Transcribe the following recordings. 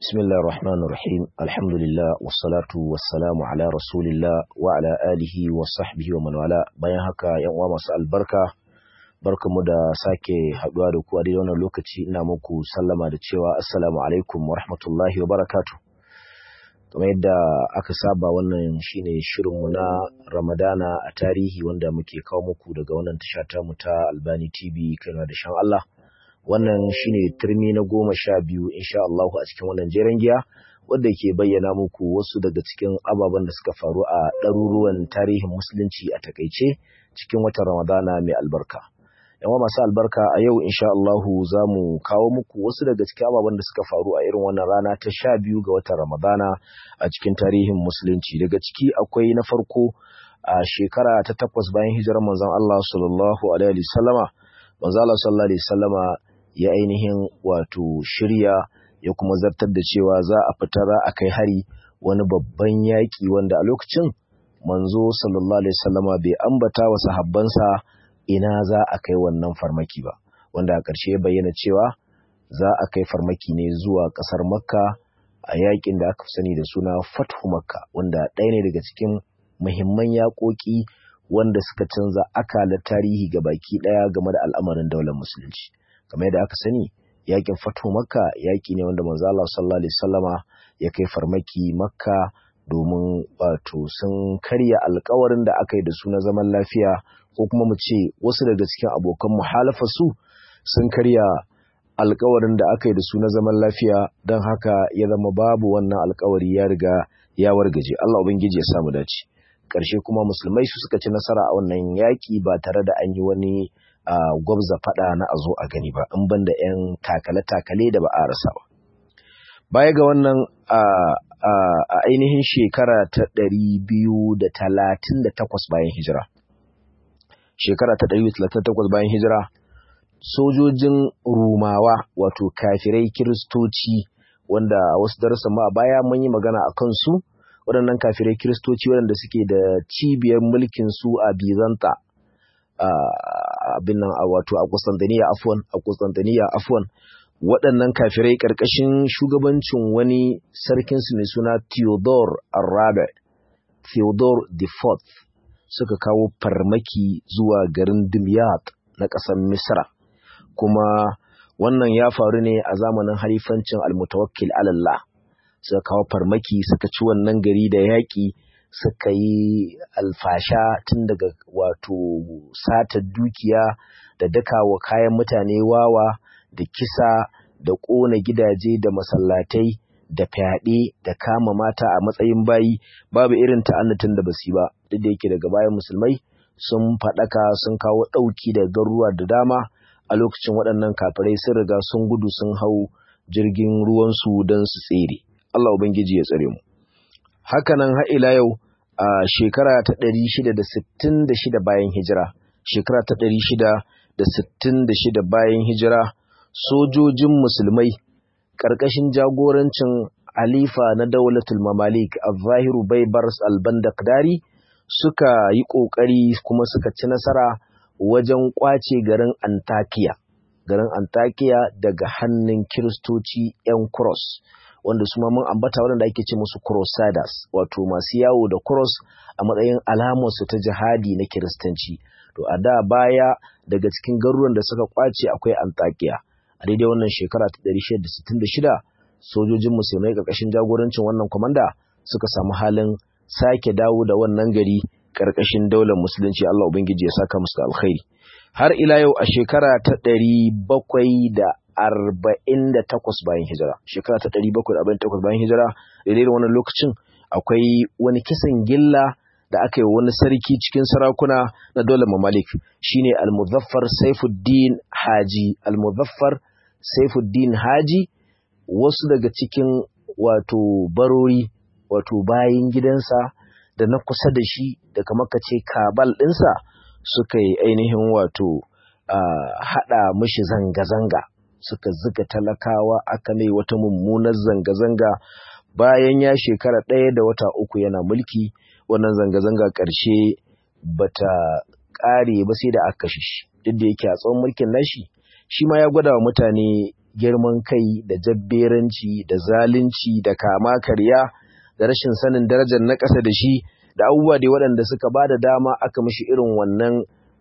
بسم الله الرحمن الرحيم الحمد لله والصلاة والسلام على رسول الله وعلى آله وصحبه ومن والاه bayan haka yan uwa masu albarka barkamu da sake haduwa da ku a daidai wannan lokaci ina muku sallama da cewa assalamu alaikum wa rahmatullahi wa barakatuh kamar yadda aka saba wannan shine shirinmu na Ramadana a tarihi wanda muke kawo muku daga wannan tasha ta mu ta Albani TV kana da shan Allah wannan shine turmi na goma sha biyu insha Allah a cikin wannan jeren giya wadda ke bayyana muku wasu daga cikin ababen da suka faru a ɗaruruwan tarihin musulunci a takaice cikin watan Ramadana mai albarka. Yawa masu albarka a yau insha Allah za mu kawo muku wasu daga cikin ababen da suka faru a irin wannan rana ta sha biyu ga watan Ramadana a cikin tarihin musulunci. Daga ciki akwai na farko a shekara ta takwas bayan hijirar manzon Allah sallallahu alaihi wasallama manzon Allah sallallahu alaihi wasallama ya ainihin wato shirya ya kuma zartar da cewa za a fita za a kai hari wani babban yaƙi wanda a lokacin manzo sallallahu alaihi wasallama bai ambata wa sahabbansa ina za a kai wannan farmaki ba wanda a ƙarshe ya bayyana cewa za a kai farmaki ne zuwa ƙasar makka a yaƙin da aka fi sani da suna fathu makka wanda ɗaya ne daga cikin muhimman yaƙoƙi wanda suka canza akalar tarihi ga baki ɗaya game da al'amarin daular musulunci kamar yadda aka sani yakin fatu makka yaki ne wanda manzo Allah sallallahu alaihi wasallama ya kai farmaki makka domin wato sun karya alkawarin da aka yi da su na zaman lafiya ko kuma mu ce wasu daga cikin abokan muhalafa su sun karya alkawarin da aka yi da su na zaman lafiya don haka ya zama babu wannan alkawari ya riga ya wargaje Allah ubangiji ya samu dace ƙarshe kuma musulmai su suka ci nasara a wannan yaƙi ba tare da an yi wani Uh, gwabza fada na a zo a gani ba in banda 'yan takale-takale da ba a rasa ba. Baya ga wannan a uh, uh, ainihin shekara ta ɗari biyu da talatin da takwas bayan hijira. Shekara ta ɗari talatin da takwas bayan hijira, sojojin Rumawa wato kafirai Kiristoci wanda wasu darasan ma a baya mun yi magana a kansu waɗannan kafirai Kiristoci waɗanda suke da cibiyar mulkin su a Bizanta. abin nan wato a Constantinople afwan a Constantinople afwan waɗannan kafirai ƙarƙashin shugabancin wani sarkin su mai suna Theodore Arabe Theodore the Fourth suka kawo farmaki zuwa garin Dimyat na ƙasar Misra kuma wannan ya faru ne a zamanin halifancin almutawakkil alallah suka kawo farmaki suka ci wannan gari da yaƙi suka yi alfasha tun daga wato sata dukiya da daka wa kayan mutane wawa da kisa da ƙona gidaje da masallatai da fyaɗe da kama mata a matsayin bayi babu irin ta'annatin da basu ba duk da yake daga bayan musulmai sun faɗaka sun kawo ɗauki da garuruwa da dama a lokacin waɗannan kafirai sun riga sun gudu sun hau jirgin ruwansu don su tsere Allah Ubangiji ya tsare mu hakanan har ila yau a shekara ta ɗari shida da sittin da shida bayan hijira shekara ta ɗari shida da sittin da shida bayan hijira sojojin musulmai ƙarƙashin jagorancin alifa na daulatul mamalik al-zahiru baibars al-bandakdari suka yi ƙoƙari kuma suka ci nasara wajen ƙwace garin antakiya garin antakiya daga hannun kiristoci 'yan cross wanda su ma mun ambata waɗanda ake ce musu crusaders wato masu yawo da cross a matsayin alamarsu ta jihadi na kiristanci to a da baya daga cikin garuruwan da suka kwace akwai antakiya a daidai wannan shekara ta 1666 sojojin musulmai ƙarƙashin jagorancin wannan kwamanda suka samu halin sake dawo da wannan gari ƙarƙashin daular musulunci Allah ubangiji ya saka musu alkhairi har ila yau a shekara ta ɗari bakwai da arba'in da takwas bayan hijira shekara ta ɗari bakwai da arba'in takwas bayan hijira daidai da wannan lokacin akwai wani kisan gilla da aka yi wani sarki cikin sarakuna na dole mamalik shine al-muzaffar saifuddin haji al-muzaffar saifuddin haji wasu daga cikin wato barori wato bayin gidansa da na kusa da shi da kamar ka ce kabal ɗinsa suka yi ainihin wato haɗa mishi zanga-zanga suka zuga talakawa aka mai wata mummunar zanga-zanga bayan ya shekara ɗaya da wata uku yana mulki wannan zanga-zanga ƙarshe bata ƙare ba sai da aka kashe shi duk da yake a tsawon mulkin nashi shi ma ya gwada wa mutane girman kai da jabberanci da zalunci da kama karya da rashin sanin darajar na ƙasa da shi da abubuwa dai waɗanda suka ba da dama aka mishi irin wannan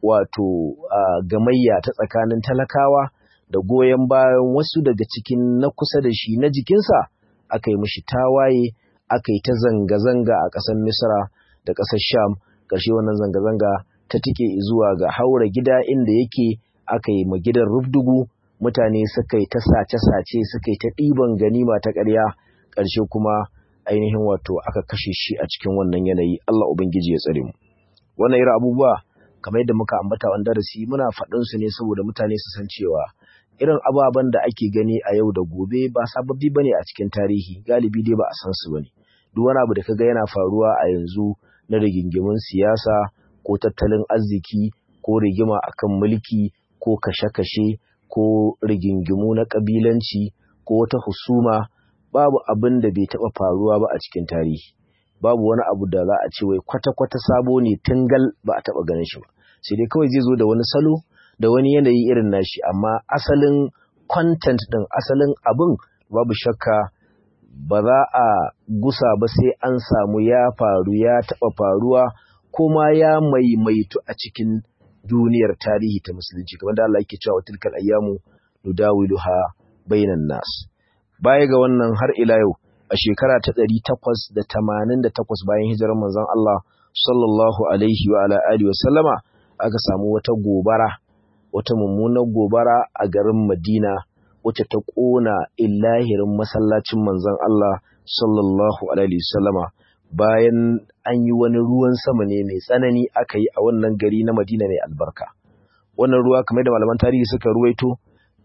wato gamayya ta tsakanin talakawa da goyon bayan wasu daga cikin na kusa da shi na jikinsa aka yi mishi tawaye aka yi ta zanga-zanga a ƙasar misra da ƙasar sham ƙarshe wannan zanga-zanga ta tike zuwa ga haura gida inda yake aka yi ma gidan rubdugu mutane suka yi ta sace-sace suka yi ta ɗiban ganima ta ƙarya ƙarshe kuma ainihin wato aka kashe shi a cikin wannan yanayi Allah Ubangiji ya tsare mu wannan irin abubuwa kamar yadda muka ambata wani darasi muna faɗin su ne saboda mutane su san cewa irin ababen da ake gani a yau da gobe ba sababbi bane a cikin tarihi galibi dai ba a san su bane duk wani abu da kaga yana faruwa a yanzu na rigingimun siyasa ko tattalin arziki ko rigima akan mulki ko kashe-kashe ko rigingimu na kabilanci ko wata husuma babu abin da bai taɓa faruwa ba a cikin tarihi babu wani abu da za a ce wai kwata-kwata sabo ne tungal ba a taɓa ganin shi ba sai dai kawai zai zo da wani salo da wani yanayi irin nashi amma asalin content ɗin asalin abin babu shakka ba za a gusa ba sai an samu ya faru ya taɓa faruwa kuma ya maimaitu a cikin duniyar tarihi ta musulunci kamar da Allah yake cewa tilkal ayyamu nudawiluha bainan nas baya ga wannan har ila yau a shekara ta ɗari takwas da tamanin da takwas bayan hijirar manzon Allah sallallahu alaihi wa ala alihi wa sallama aka samu wata gobara wata mummunar gobara a garin Madina wacce ta ƙona illahirin masallacin manzon Allah sallallahu alaihi wa sallama bayan an yi wani ruwan sama ne mai tsanani aka yi a wannan gari na Madina mai albarka wannan ruwa kamar da malaman tarihi suka ruwaito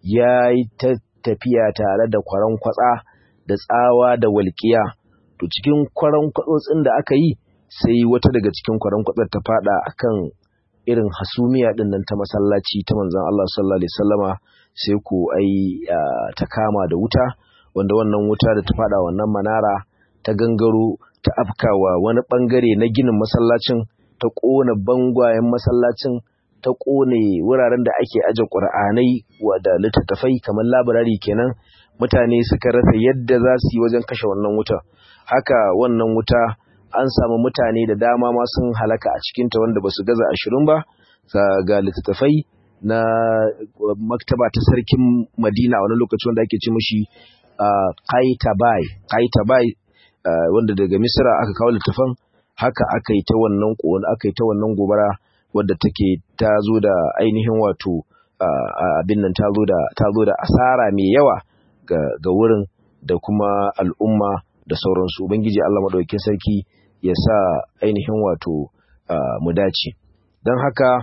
ya yi ta tafiya tare da kwaran kwatsa da tsawa da walƙiya to cikin kwaran kwatsotsin da aka yi sai wata daga cikin kwaran kwatsar ta fada akan irin hasumiya din nan ta masallaci ta manzon Allah sallallahu alaihi wasallama sai ko ai ta kama da wuta wanda wannan wuta da ta fada wannan manara ta gangaro ta afkawa wani bangare na ginin masallacin ta kona bangwayen masallacin ta ƙone wuraren da ake aje ƙur'anai da littattafai kamar labarari kenan mutane suka rasa yadda za su yi wajen kashe wannan wuta haka wannan wuta an samu mutane da dama ma sun halaka a cikinta wanda ba su gaza ashirin ba ga littattafai na maktaba ta sarkin madina wani lokaci wanda ake ci mashi kaitabai kaitabai wanda daga misira aka kawo littattafan haka aka yi ta wannan aka yi ta wannan gobara wadda take ta zo da ainihin wato abin nan ta zo da asara mai yawa ga wurin da kuma al'umma da sauransu ubangiji Allah madaukakin sarki ya sa ainihin wato mu dace don haka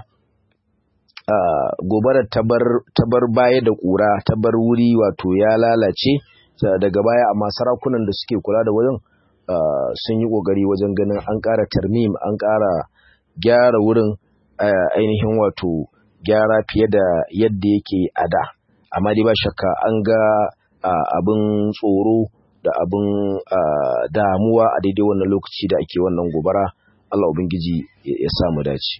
gobarar ta bar baya da ƙura ta bar wuri wato ya lalace daga baya amma sarakunan da suke kula da wurin sun yi ƙoƙari wajen ganin an ƙara tarmim an ƙara gyara wurin ainihin wato gyara fiye da yadda yake a da amma dai ba shakka an ga abin tsoro da abin damuwa a daidai wannan lokaci da ake wannan gobara Allah Ubangiji ya samu dace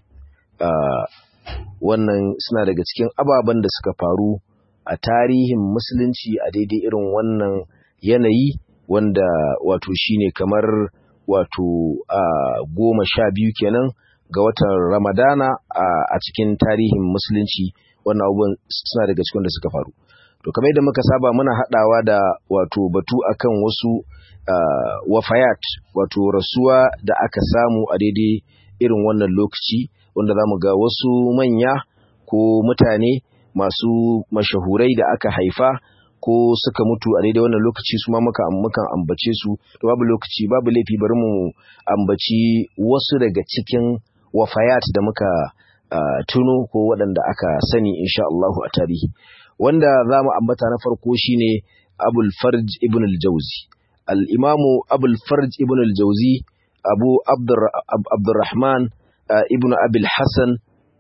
wannan suna daga cikin ababen da suka faru a tarihin musulunci a daidai irin wannan yanayi wanda wato shine kamar wato goma sha biyu kenan ga watan Ramadana a cikin tarihin musulunci wannan abubuwan suna daga cikin da suka faru. To kamar yadda muka saba muna haɗawa da wato batu akan wasu wafayat wato rasuwa da aka samu a daidai irin wannan lokaci wanda za mu ga wasu manya ko mutane masu mashahurai da aka haifa ko suka mutu a daidai wannan lokaci su ma muka mukan ambace su to babu lokaci babu laifi bari mu ambaci wasu daga cikin wafayat da muka uh, tuno ko waɗanda aka sani insha Allahu a tarihi wanda za mu ambata na farko shine Abul Farj ibn al-Jawzi al-Imamu Abul Farj ibn al-Jawzi Abu Abdur Abdurrahman uh, ibn Abil Hassan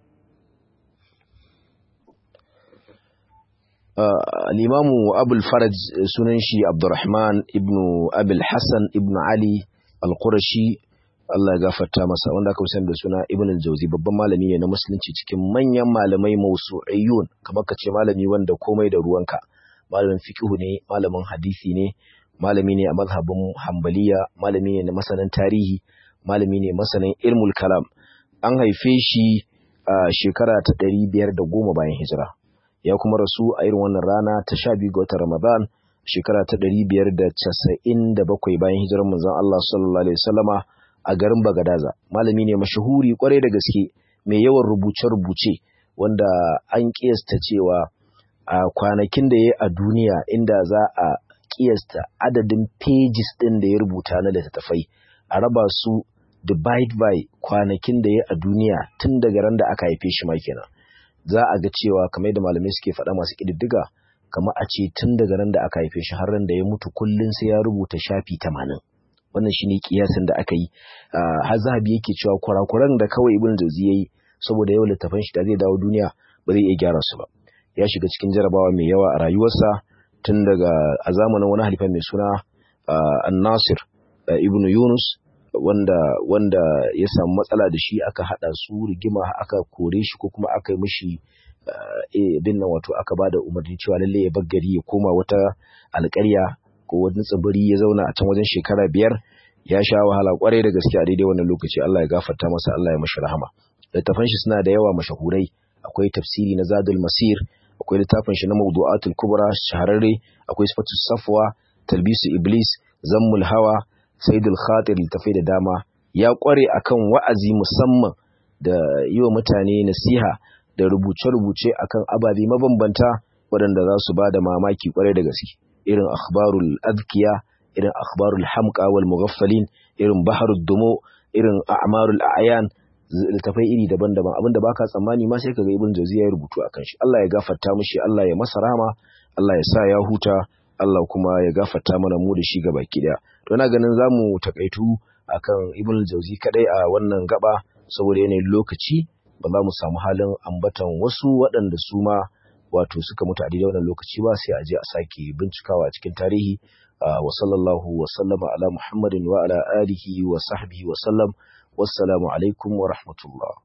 uh, al-Imamu Abul Farj sunan shi Abdurrahman ibn Abil Hassan ibn Ali al-Qurashi Allah ya gafarta masa wanda aka sani da suna Ibn al-Jawzi babban malami ne na musulunci cikin manyan malamai mausu'iyun kamar ka ce malami wanda komai da ruwanka malamin fiqh ne malamin hadisi ne malami ne a mazhabin hambaliya malami ne na masanin tarihi malami ne masanin ilmul kalam an haife shi a shekara ta ɗari biyar da goma bayan hijira ya kuma rasu a irin wannan rana ta sha biyu ga watan ramadan shekara ta ɗari biyar da casa'in da bakwai bayan hijirar manzon Allah sallallahu alaihi wasallama a garin Bagadaza malami ne mashahuri kwarai da gaske mai yawan rubuce-rubuce wanda an kiyasta cewa a kwanakin da ya a duniya inda za a kiyasta adadin pages ɗin da ya rubuta na littattafai a raba su divide by kwanakin da ya a duniya tun daga ran da aka haife shi ma kenan za a ga cewa kamar da malamai suke faɗa masu ƙididdiga kamar a ce tun daga ran da aka haife shi har ran da ya mutu kullum sai ya rubuta shafi tamanin wannan shine kiyasin da aka yi har zahabi yake cewa kurakuran da kawai ibn jauzi yayi saboda yawan littafan shi da zai dawo duniya ba zai iya gyara su ba ya shiga cikin jarabawa mai yawa a rayuwarsa tun daga a zamanin wani halifa mai suna an-nasir ibn yunus wanda wanda ya samu matsala da shi aka hada su rigima aka kore shi ko kuma aka yi mishi bin nan wato aka bada umarni cewa lalle ya bar gari ya koma wata alƙarya ko wani tsibiri ya zauna a can wajen shekara biyar ya sha wahala kwarai da gaske a daidai wannan lokaci Allah ya gafarta masa Allah ya mashi rahama littafan shi suna da yawa mashahurai akwai tafsiri na Zadul Masir akwai littafin shi na Mawdu'atul Kubra shahararre akwai Sifatus Safwa Talbisu Iblis Zammul Hawa Saidul Khatir littafai da dama ya kware akan wa'azi musamman da yi wa mutane nasiha da rubuce-rubuce akan ababe mabambanta waɗanda za su ba da mamaki kwarai da gaske irin akhbarul adkiya irin akhbarul hamqa wal mughaffalin irin baharud dumo irin a'marul a'yan littafai iri daban-daban abinda baka tsammani ma sai kaga ibn jawzi ya rubutu akan shi Allah ya gafarta mishi Allah ya masa rahama Allah ya sa ya huta Allah kuma ya gafarta mana mu da shi gaba daya to ina ganin zamu takaitu akan ibn jawzi kadai a wannan gaba saboda yanayin lokaci ba za mu samu halin ambatan wasu waɗanda su ma wato suka mutu a daidai wannan lokaci ba sai a je a sake bincikawa a cikin tarihi wa sallallahu wa sallama ala muhammadin wa ala alihi wa sahbihi wa sallam wassalamu alaikum wa rahmatullah